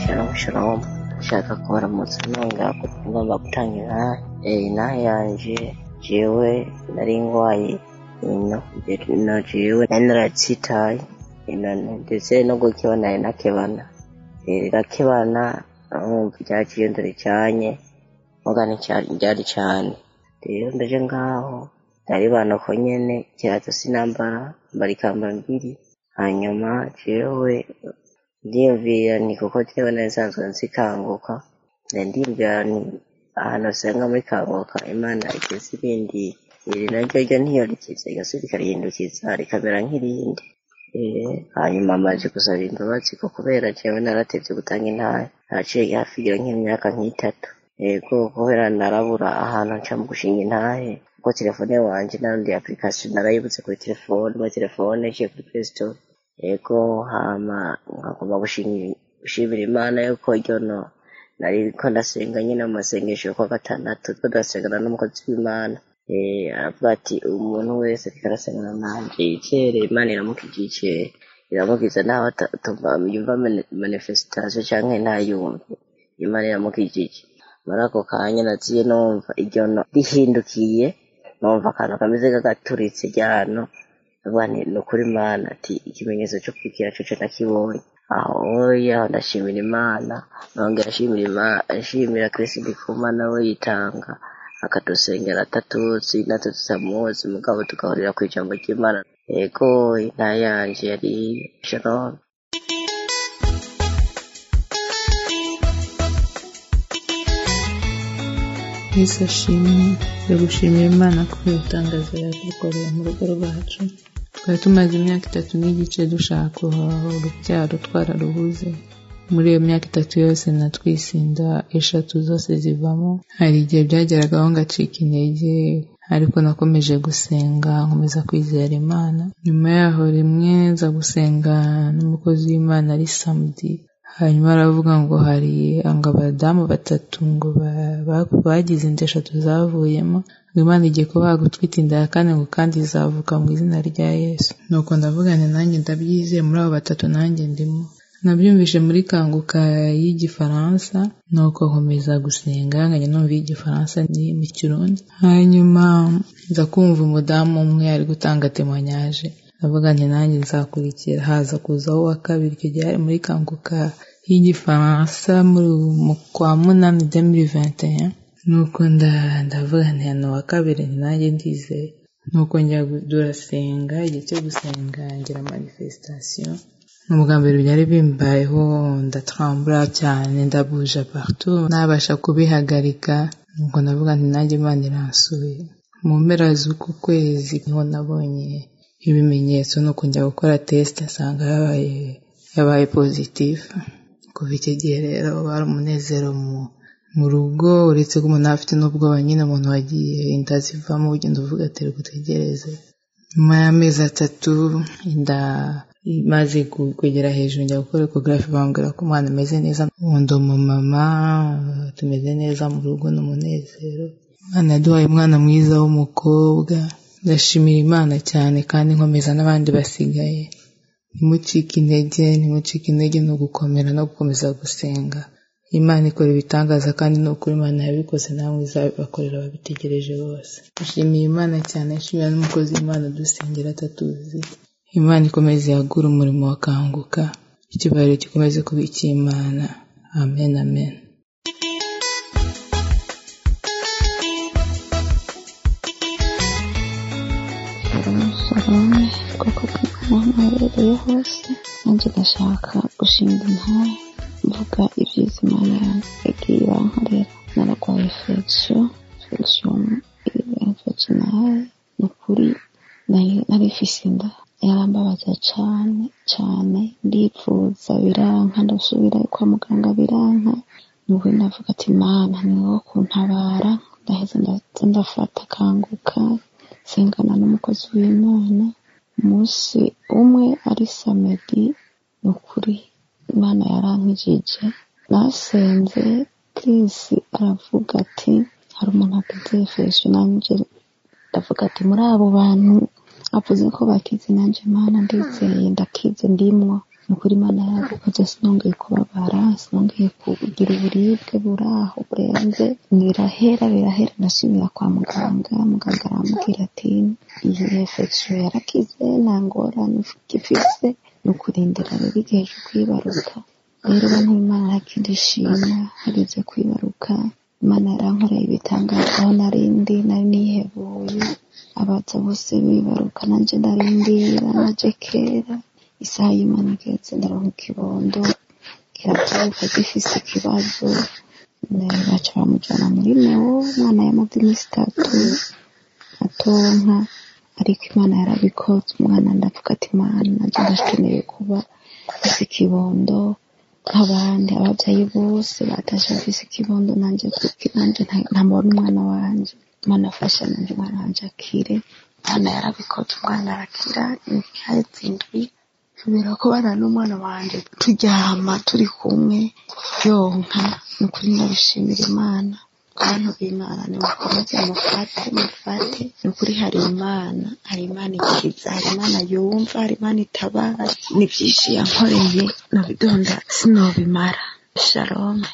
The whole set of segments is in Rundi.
Shalom shalom nshaka kubaramutsa nongera ngomba gutangira inaha yanje jewe nari ngwaye ino ino jewe nari naratsitaye ino ndetse no gukeba nari nakebana rirakebana nkumva ryaciye ndaricanye muga ntiryari cane rero ndaje ngaho ndaribana uko nyene kirato sinambara mbara ikambara mbiri hanyuma jewe ndiyumvira ni kuko jewe nari nsanzwe nzikanguka ndiyumvira ni ahantu usanga muri kanguka imana igeze ibindi iri naryo ryo ntiyorikiza igasubira ikarihindukiza rikamera nk'irindi hanyuma amaze gusaba imbabazi ko kubera jewe naratevye gutanga intara naciye hafi igira nk'imyaka nk'itatu yego kubera narabura ahantu nca mu gushinga intahe kuko telefone wanje narundi application narayibuze kuri telefone muri telefone iciye kuri play store yego hama nkagomba gushimira imana yuko ryono nariko ndasenga nyine mu masengesho yo kuwa gatandatu two ndasengana n'umukozi w'imana aravuga ati umuntu wese ariko arasengana nanje yicere imana iramukijicere iramukiza naho yumva manifestation canke ntayumve imana iramukijije muri ako kanya naziye numva iryo no rihindukiye numva akantu kameze nk'agaturitse ryano ndavuga nti ni ukuri imana ati ikimenyetso co kwikira coco nakibonye aho oya aho ndashimira imana nongera nshimira imana nshimira kristo ndikuma nawe yitanga akadusengera atatuzi natwe tutamuzi mugabo tugahurira ku ijambo ry'imana yego inta yanje yari shalom yesu ashimwe ndagushimira imana kubera itangazo yadukoreye mu rugo rwacu twari tumaze imyaka itatu n'igice dushaka urubyaro twararubuze muri iyo myaka itatu yose natwisinda eshatu zose zivamo hari igihe byageragaho ngacika intege ariko nakomeje gusenga nkomeza kwizera imana nyuma yaho rimwe nza gusenga n'umukozi w'imana ari samudi hanyuma aravuga ngo hari ngo abadamu batatu ngo bagize inda eshatu zavuyemo ngo imana igiye kubaha gutwita inda ya kane ngo kandi izavuka mu izina rya yesu nuko ndavuga nti nanjye ndabyizeye muri abo batatu nanjye ndimo nabyumvise muri kanguka y'igifaransa nuko nkomeza gusenga nkajya numva iy'igifaransa ni mu kirundi hanyuma nza kumva umudamu umwe ari gutanga temonyaje ndavuga nti nanjye nzakurikira haza kuzaho uwa kabiri icyo gihe ari muri kanguka y'igifaransa mu kwa munani demiri vente nuko ndavuga nti hano uwa kabiri nti nanjye ndizeye nuko njya durasenga igihe cyo gusenga ngira manifestation ubwa mbere byari bimbayeho ndatrambura cyane ndabuja partout nabasha kubihagarika nuko ndavuga nti nanjye imana iransuye mu mpera z'uku kwezi niho nabonye ibimenyetso nuko njya gukora test nsanga yabaye yabaye positif kuva icyo gihe rero wari umunezero mu rugo uretse ko umuntu afite n'ubwoba nyine umuntu wagiye inda zivamo ugenda uvuga ati gutegereze nyuma y'amezi atatu inda imaze kugera hejuru njya gukora ekogarafi bambwira ko umwana ameze neza undi umumama tumeze neza mu rugo n'umunezero imana yaduhaye umwana mwiza w'umukobwa ndashimira imana cyane kandi nkomeza n'abandi basigaye ntimucike intege ntimucike intege ni ugukomera no gukomeza gusenga imana ikora ibitangaza kandi ni ukuri imana yabikoze namwe izabibakorera ababitegereje bose nshimiye imana cyane nshimira n'umukozi w'imana dusengera atatuzi imana ikomeze yagura umurimo wakanguka ikibariro gikomeze kuba icy'imana amen amen shalom ubwoko bw'imana aherereye hose nanjye ndashaka gushinga intare mvuga ibyiza imana yagiye irankorera nararwaye infection infection infectionale ni ukuri nari ifise inda yarambabaza cyane cyane ndifuza biranka ndasubira kwa muganga biranka nubu navuga ati mana ni wowe kuntabara ndaheza ndaza ndafata kanguka sengana n'umukozi w'imana umunsi umwe ari samedi ni ukuri imana yarankijije nasenze kirisi aravuga ati hari umuntu agize infection nanjye ndavuga ati muri abo bantu avuze ko bakize nanjye mana ndizeye ndakize ndimwo ni ukuri imana yarabikoze sinongeye kubabara sinongeye kugira uburibwe buri aho burenze birahera birahera ndasubira kwa muganga muganga arambwira ati iyi infection yarakize nta ngorane ifise ni ukurindira rero igihe cyo kwibaruka rero bantu imana ntakindishima hageze kwibaruka imana yarankoreye ibitangaza aho narindi nari nihebuye abaza bose bibaruka nanje ndarindira naje kera isaha y'imana igeze ndaronka ikibondo kiravuka gifise ikibazo baca bamujana muri newo umwana yamaze iminsi itatu atonka ariko imana yarabikoze umwana ndavuga ati imana nanje ndakeneye kuba mfise ikibondo nk'abandi ababyeyi bose batashe bafise ikibondo nanje kuko nanje ntamubona umwana wanje imana afasha nanje umwana wanje akire imana yarabikoze umwana arakira imyaka indwi kubera ko bana n'umwana wanje turyama turi kumwe yonka ni ukuri ndabishimira imana bantu b'imana nimukomeze mufate mufate ni ukuri hari imana hari imana ikiza hari imana yumva hari imana itabara ni byinshi yankoreye nabidonda sinobimara shalome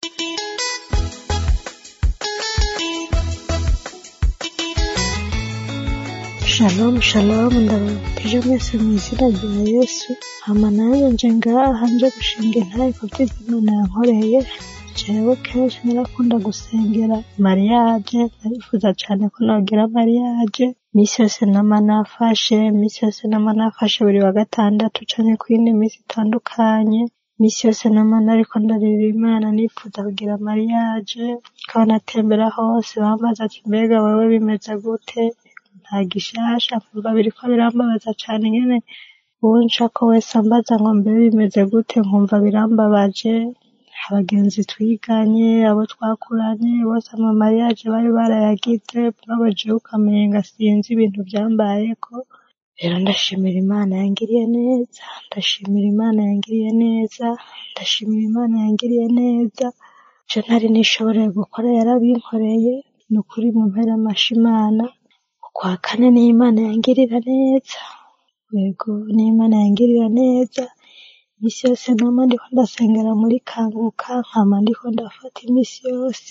Shalom shalom ndababwije mwese mu izina rya Yesu hama nanjye nje ngaha nje gushinga intaye ku byo Imana yankoreye jewe kenshi narakunda gusengera mariage narifuza cyane ko nogira mariage misi yose nama nafashe misi yose nama nafashe buri wa gatandatu canke ku yindi misi itandukanye misi yose nama nariko ndarira imana nifuza kugira mariage kaba natembera hose bambaza ati mbega wewe bimeze gute nta gishasha nkumva biriko birambabaza cane nyene uwo nshaka wese ambaza ngo mbe bimeze gute nkumva birambabaje abagenzi twiganye abo twakuranye bose ama mariage bari barayagize mugabo jewe ukamenga sinzi ibintu vyambayeko rero ndashimira imana yangiriye neza ndashimira imana yangiriye neza ndashimira imana yangiriye neza je ntari nishoboreye gukora yarabinkoreye ni ukuri mu mpera amashi imana kwa kane ni imana yangirira neza yego ni imana yangirira neza imisi yose nama ndiko ndasengera muri kanguka nkama ndiko ndafata imisi yose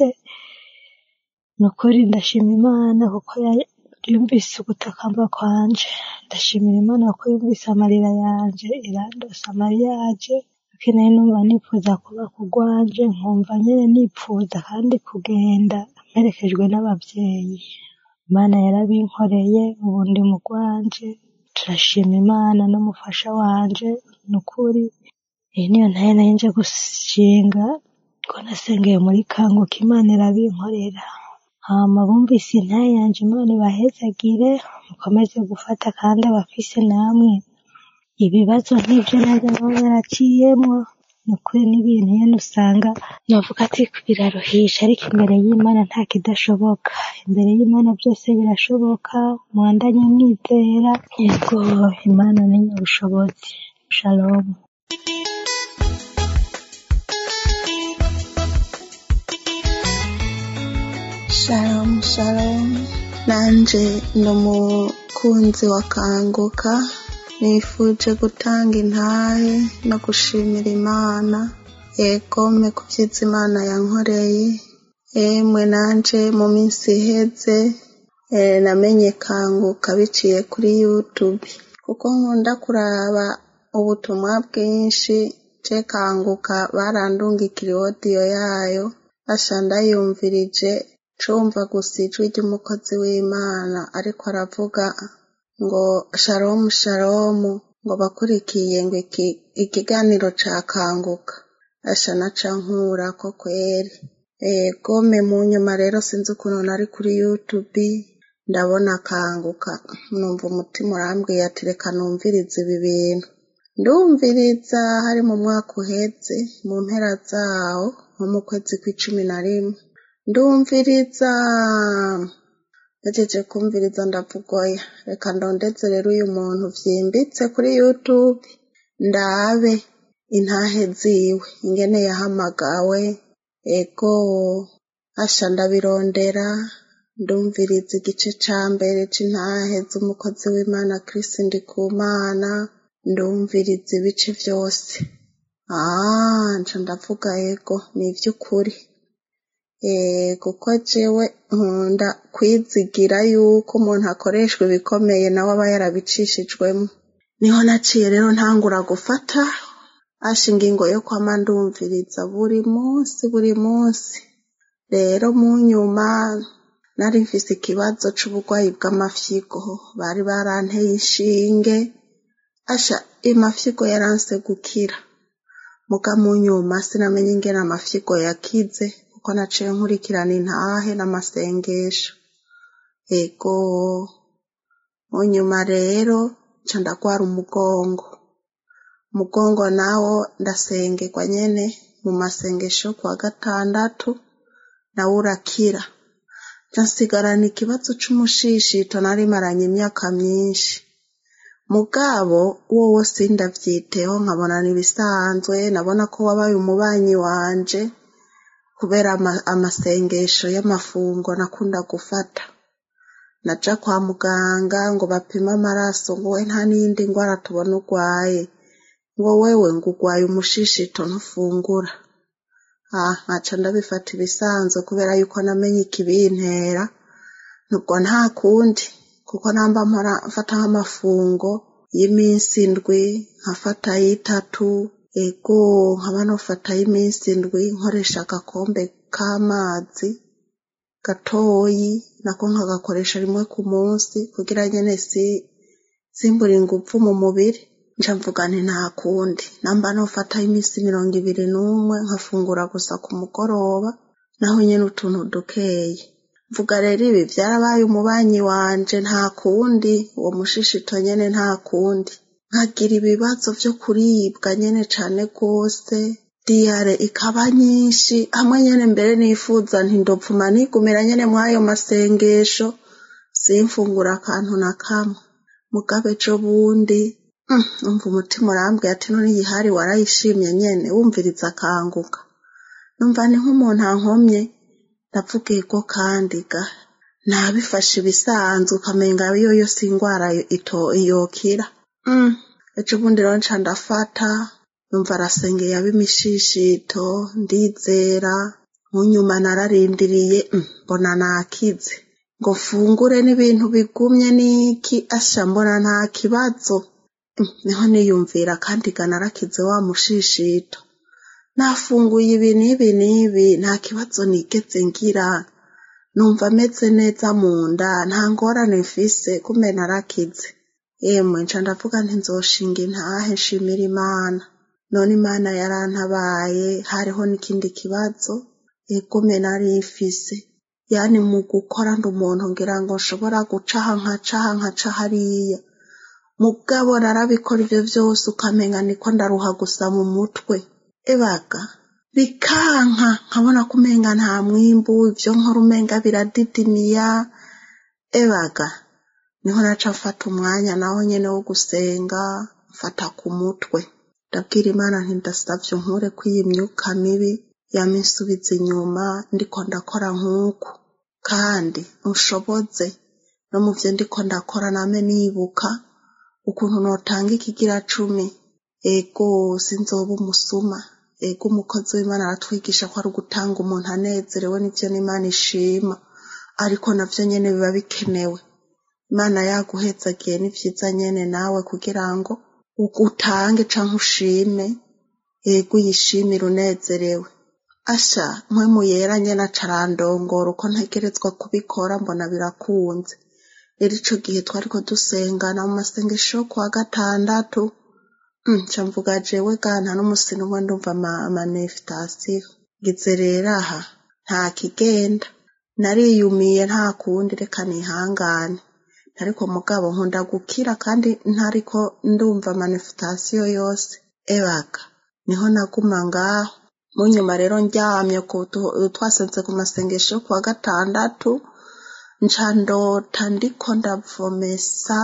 ni ukuri ndashima imana kuko yumvise ugutakamba kwanje ndashimira imana kuko yumvise amarira yanje irandosa mariage kuko nari numva nipfuza kuba kugwanje nkumva nyene nipfuza kandi kugenda mperekejwe n'abavyeyi imana yarabinkoreye ubu ndi mu rwanje turashima imana n'umufasha wanje ni ukuri iyi niyo ntaye nari nje gushinga ko nasengeye muri kanguka imana irabinkorera hama bumvise intaye yanje imana ibahezagire mukomeze gufata kandi abafise namwe ibibazo nk'ivyo naje nabo naraciyemwo ni ukuri n'ibintu nyene usanga novuga ati biraruhisha ariko imbere y'imana nta kidashoboka imbere y'imana byose birashoboka mwandanye mwizera yego imana ni nyabushobozi shalom shalom shalom nanje ni umukunzi wa kanguka nifuje gutanga intahe no gushimira imana egome ku byiza imana yankoreye emwe nanje mu minsi iheze namenye kanguka biciye kuri youtube kuko nkunda kuraba ubutumwa bwinshi je kanguka barandungikira odiyo yayo asha ndayumvirije cumva gusa ijwi ry'umukozi w'imana ariko aravuga ngo sharomu sharomu ngo bakurikiye ngo ikiganiro ca kanguka asha naca nkura ko kweri gome mu nyuma rero sinzi ukuntu nari kuri youtube ndabona kanguka numva umutima urambwiye ati reka numvirize ibi bintu ndumviriza hari mu mwaka uheze mu mpera zawo nko mu kwezi kw'icumi na rimwe ndumviriza nagejeje kumviriza ndavugoya reka ndondeze rero uyu muntu vyimbitse kuri youtube ndabe intahe ziwe ingene yahamagawe ego asha ndabirondera ndumviriza igice ca mbere c'intahe z'umukozi w'imana Chris Ndikumana ndumviriza ibice byose ah nca ndavuga yego ni iby'ukuri eh kuko jewe nkunda kwizigira yuko umuntu akoreshwa ibikomeye nawe aba yarabicishijwemo niho naciye rero ntangura gufata asha ingingo yo kwama ndumviriza buri munsi buri munsi rero mu nyuma nari mfise ikibazo c'uburwayi bw'amafyigo bari baranteye inshinge asha amafyigo yaranse gukira muga mu nyuma sinamenye ingene amafyigo yakize kuko naciye nkurikirana intahe n'amasengesho ego mu nyuma rero nca ndagwara umugongo umugongo nawo ndasengerwa nyene mu masengesho kuwa gatandatu nawo urakira nca nsigarana ikibazo c'umushishito nari maranye imyaka myinshi mugabo wowo sindavyiteho nkabona nibisanzwe nabona ko wabaye umubanyi wanje kubera ama- amasengesho y'amafungo nakunda gufata naja kwa muganga ngo bapime amaraso ngo we nta n'iyindi ngwara tubona urwaye ngo wewe ngo urwaye umushishito ntufungura ah nkaca ndabifata ibisanzwe kubera yuko namenye ikibintera nubwo nta kundi kuko namba mpora mfata nk'amafungo y'iminsi indwi nkafata y'itatu ego nkaba nofata y'iminsi indwi nkoresha agakombe k'amazi gatoyi nako nkagakoresha rimwe ku munsi kugira nyene si simbura inguvu mu mubiri nca mvuga nti nta kundi namba nofata iminsi mirongo ibiri n'umwe nkafungura gusa ku mugoroba naho nyene utuntu dukeye mvuga rero ibi vyarabaye umubanyi wanje nta kundi uwo mushishito nyene nta kundi nkagira ibibazo vyo kuribwa nyene cane rwose diyare ikaba nyinshi hamwe nyene mbere nifuza nti ndopfuma nigumira nyene mw'ayo masengesho simfungura akantu na kamwe mugabe ejo bundi mm, umva umutima urambwiye ati none iyi hari warayishimye nyene wumviriza akanguka numva ni nk'umuntu ankomye ndavuga ego kandi ga nabifashe ibisanzwe ukamenga iyo yose ingwara ito yokira mm. ejo bundi rero nca ndafata numva arasengeye ab'imishishito ndizera mu nyuma nararindiriye mm, mbona nakize ngo mfungure n'ibintu bigumye n'iki asha mbona nta kibazo Mm, niho niyumvira kandi ga narakize wa mushishito nafunguye ibi n'ibi n'ibi nta kibazo nigeze ngira numva ameze neza mu nda nta ngorane mfise kumbe narakize yemwe nca ndavuga nti nzoshinga intahe nshimira imana none imana yarantabaye hariho n'ikindi kibazo egume nari mfise yani mu gukora ndi umuntu ngira ngo nshobora gucaha nkacaha nkaca hariya mugabo narabikora ivyo vyose ukamenga niko ndaruha gusa mu mutwe ebaga bikanka nkabona ko umenga nta mwimbu ivyo nkora umenga biradidimiya ebaga niho naca mfata umwanya naho nyene wo gusenga mfata ku mutwe ndabwira imana nti ndasavye unkure kw'iyi myuka mibi yama insubiza inyuma ndiko ndakora nk'uku kandi unshoboze no mu vyo ndiko ndakora name nibuka ukuntu notanga ikigira cumi ego sinzoba umusuma ego umukozi w'imana aratwigisha ko ari ugutanga umuntu anezerewe n'ivyo n'imana ishima ariko navyo nyene biba bikenewe imana yaguhezagiye ni vyiza nyene nawe kugira ngo utange canke ushime ego uyishimire unezerewe asha mpwemu yera nyene acarandongora uko ntegerezwa kubikora mbona birakunze rero ico gihe twariko dusengana mu masengesho yo kuwa gatandatu mm, nca mvuga jewe ga nta n'umusi n'umwe ndumva ama- amanefitasiyo ngize rero aha nta kigenda nariyumiye nta kundi reka nihangane ariko mugabo nkunda gukira kandi ntariko ndumva manifestasiyo yose ebaga niho naguma ngaho mu nyuma rero ndyamye ku tu- twasenze ku masengesho yo kuwa gatandatu nca ndota ndiko ndavomesa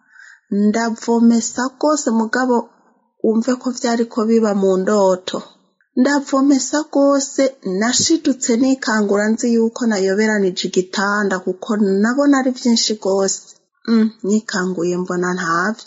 ndavomesa rwose mugabo wumve ko vyariko biba mu ndoto ndavomesa rwose nashidutse nikangura nzi yuko nayoberanije igitanda kuko nabona ari vyinshi rwose mm, nikanguye mbona ntavyo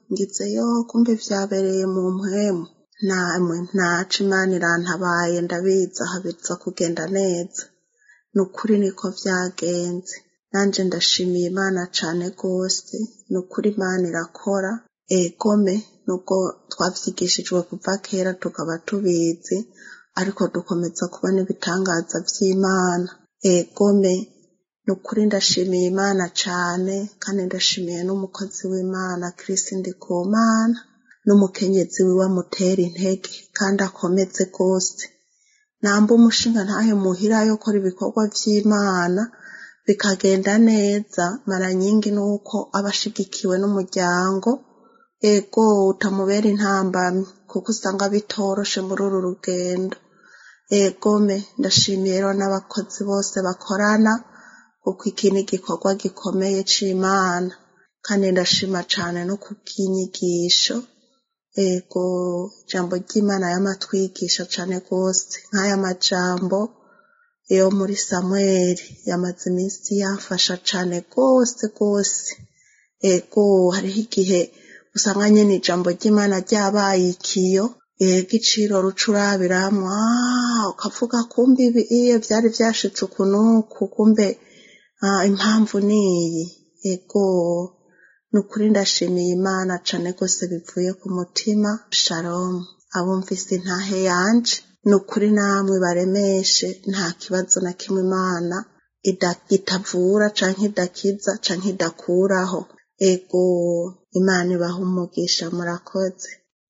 ngize yo kumbe vyabereye mu mpwemu namwe ntaco imana irantabaye ndabizi aha biza kugenda neza ni ukuri niko vyagenze nanje ndashimiye imana cane rwose ni ukuri imana irakora egome nubwo twavyigishijwe kuva kera tukaba tubizi ariko dukomeza kubona ibitangaza vy'imana egome ni ukuri ndashimiye imana cane kandi ndashimiye n'umukozi w'imana kirisi ndikumana n'umukenyezi wiwe amutera intege kandi akomeze rwose namba umushinga ntahe muhira yo gukora ibikorwa vy'imana bikagenda neza maranyingi nuko aba ashigikiwe n'umuryango ego utamubera intambamyi kuko usanga bitoroshe muri uru rugendo egome ndashimiye rero n'abakozi bose bakorana kuko iki ni igikorwa gikomeye c'imana kandi ndashima cane no kubw'inyigisho ego ijambo ry'imana yamatwigisha cane rwose nk'aya majambo yo muri samweli yamaze iminsi yamfasha cane rwose rwose ego hariho igihe usanga nyene ijambo ry'imana ryabaye ikiyo ego iciro ruca urabiramwo ah, ukavuga kumbe ibi iyo vyari vyashitse uku n'uku kumbe ah, impamvu niyi ego ni ukuri ndashimiye imana cane rwose bivuye ku mutima shalom abumvise intahe yanje ni ukuri namwe baremeshe nta kibazo na kimwe imana ida- itavura canke idakiza canke idakuraho ego imana ibaha umugisha murakoze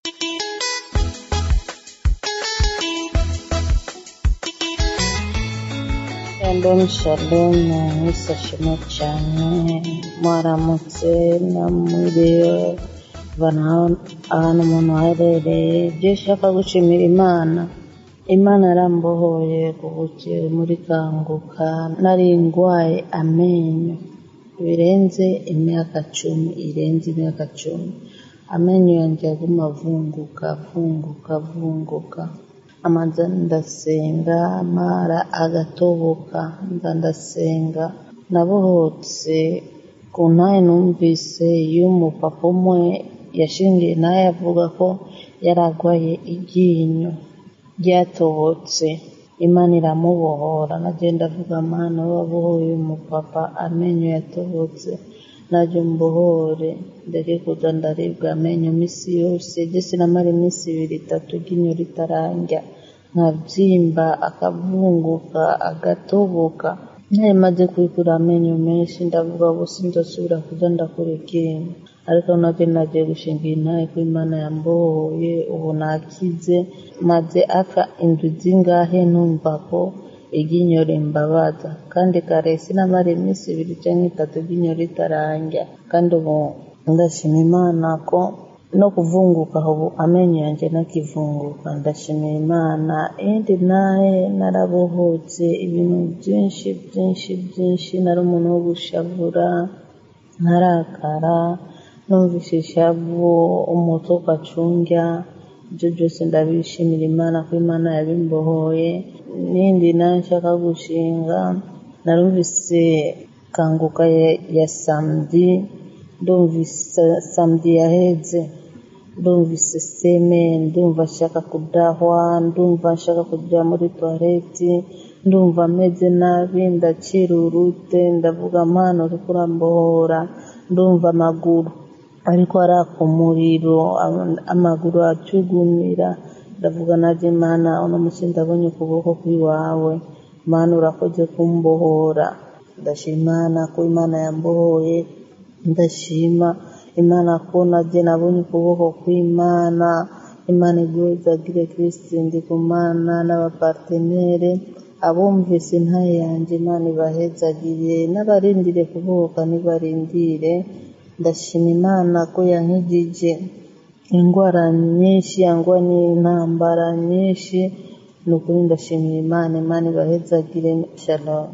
Shalom shalom mwese ashimwe cyane mwaramutse namwiriwe bana ahantu umuntu aherereye ibyo ushaka gushimira imana imana yarambohoye kubukiye muri kanguka nari ndwaye amenyo birenze imyaka cumi irenze imyaka cumi amenyo yanjye aguma avunguka avunguka avunguka amaze ndasenga mara agatoboka nza ndasenga nabohotse ku ntaye numvise y'umupapa umwe yashingiye naye avuga ko yari arwaye iryinyo ryatobotse imana iramubohora nagenda avuga mana we wabohoye umupapa amenyo yatobotse najye mbohore ndeke kuza ndaribwa amenyo iminsi yose jye sinamara iminsi ibiri itatu iryinyo ritarandya nkabyimba akavunguka agatoboka nayo maze kwikura amenyo menshi ndavuga ubu sinzosubira kuza ndakora iryinyo ariko nabyo nagiye gushinga intaye ko imana yambohoye ubu nakize maze apfa indwi zingahe numva ko iryinyo rimbabaza kandi kare sinamara iminsi ibiri cyangwa itatu iryinyo ritarandya kandi ubu ndashima imana ko no kuvunguka ubu amenyo yanjye nakivunguka ndashimira imana indi nawe narabohotse ibintu byinshi byinshi byinshi nari umuntu wo gushavura nkarakara numvise ishavu umutwe ugacunga ibyo byose ndabishimira imana ko imana yabimbohoye n'indi nawe nshaka gushinga narumvise kanguka ya, ya samedi ndumvise samedi yaheze ndumvise seme ndumva nshaka kudahwa ndumva nshaka kujya muri toilette ndumva ameze nabi ndacira urute ndavuga mpano uri kurambohora ndumva amaguru ariko araka umuriro am- amaguru acugumira ndavuga najye mana uno munsi ndabonye ukuboko kw'iwawe mana urakoze kumbohora ndashima imana ko imana yambohoye ndashima imana ko najye nabonye ukuboko kw'imana imana igwezagire kristi ndi ku mana n'abapartenere abumvise intaye yanjye imana ibahezagire n'abarindire kuvuka nibarindire ndashima imana ko yankijije indwara nyinshi yangwa n'intambara nyinshi ni ukuri ndashimira imana imana ibahezagire shalom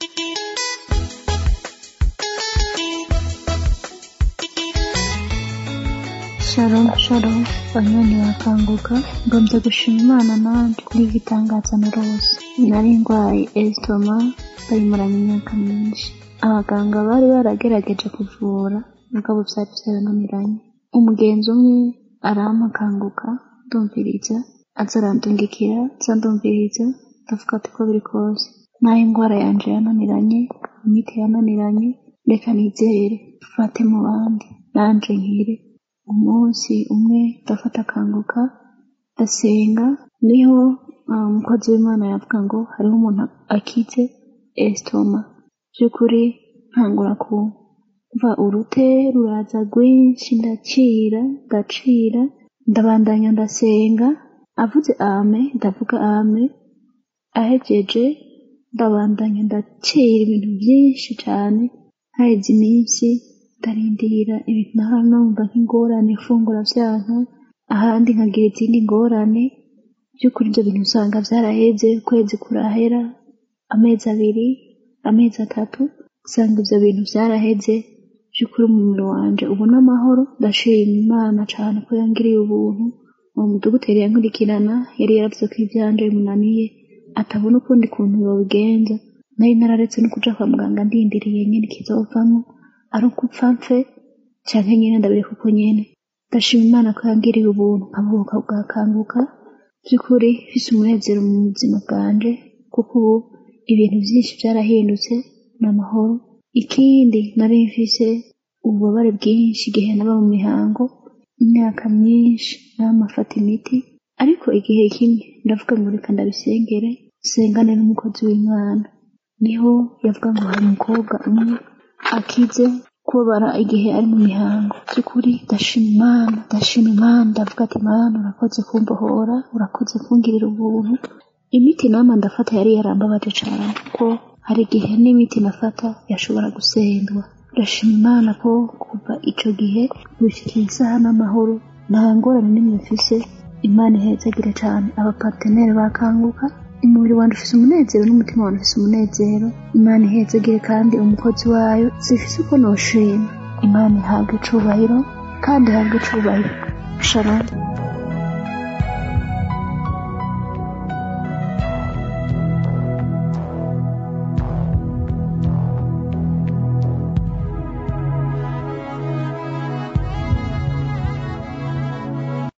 Shalom shalom banyoni bakanguka ngombye gushima imana nanjye kuri iki gitangaza na rose nari ndwaye esitoma bayimaranye imyaka myinshi abaganga bari baragerageje kuvura mugabo byari byarananiranye umugenzi umwe arampakanguka ndumviriza aza arandungikira nza ndumviriza ndavuga ati ko biri kose naho indwara yanje yananiranye imiti yananiranye reka nizere mfate mu bandi nanje nkire umunsi umwe ndafata akanguka ndasenga niho ah, umukozi w'imana yavuga ngo hariho umuntu akize esitoma by'ukuri ntangura kumva urute ruraza rwinshi ndacira ndacira ndabandanya ndasenga avuze ame ndavuga ame ahejeje ndabandanya ndacira ibintu byinshi cyane haheze iminsi ndarindira ibintu nahora numva nk'ingorane ifungura byanka ahandi nkagira izindi ngorane by'ukuri ibyo bintu usanga byaraheze ukwezi kurahera amezi abiri amezi atatu usanga ibyo bintu byaraheze by'ukuri umubiri wanje ubu n'amahoro ndashima imana cyane ko yangiriye ubuntu uwo mudogiteri yankurikirana yari yaravuze ko ibyanje bimunaniye atabona ukundi kuntu yobigenza nari nararetse no kuja kwa muganga ndindiriye nyine ikizovamo ari ukupfa mfe canke nyine ndabireka uko nyene ndashima imana ko yangiriye ubuntu nkabuka bwakanguka by'ukuri mfise umunezero mu buzima bwanje kuko ubu ibintu byinshi byarahindutse ni amahoro ikindi nari mfise ububabare bwinshi igihe naba mu mihango imyaka myinshi namafata imiti ariko igihe kimwe ndavuga ngo reka ndabisengere sengane n'umukozi w'imana niho yavuga ngo hari umukobwa umwe akize kubabara igihe ari mu mihango by'ukuri ndashima imana ndashima imana ndavuga ati imana urakoze kumbohora urakoze kungirira ubuntu imiti nama ndafata yari yarambabaje cyane kuko hari igihe n'imiti nafata yashobora gusendwa ndashima imana ko kuva ico gihe gushikira isaha n'amahoro nta ngorane n'imwe mfise imana ihezagire cyane abaparteneri bakanguka umubiri wanjye ufise umunezero n'umutima wanjye ufise umunezero imana ihezagire kandi umukozi wayo sifise uko noshima imana ihabwa icubahiro kandi ihabwa icubahiro shalom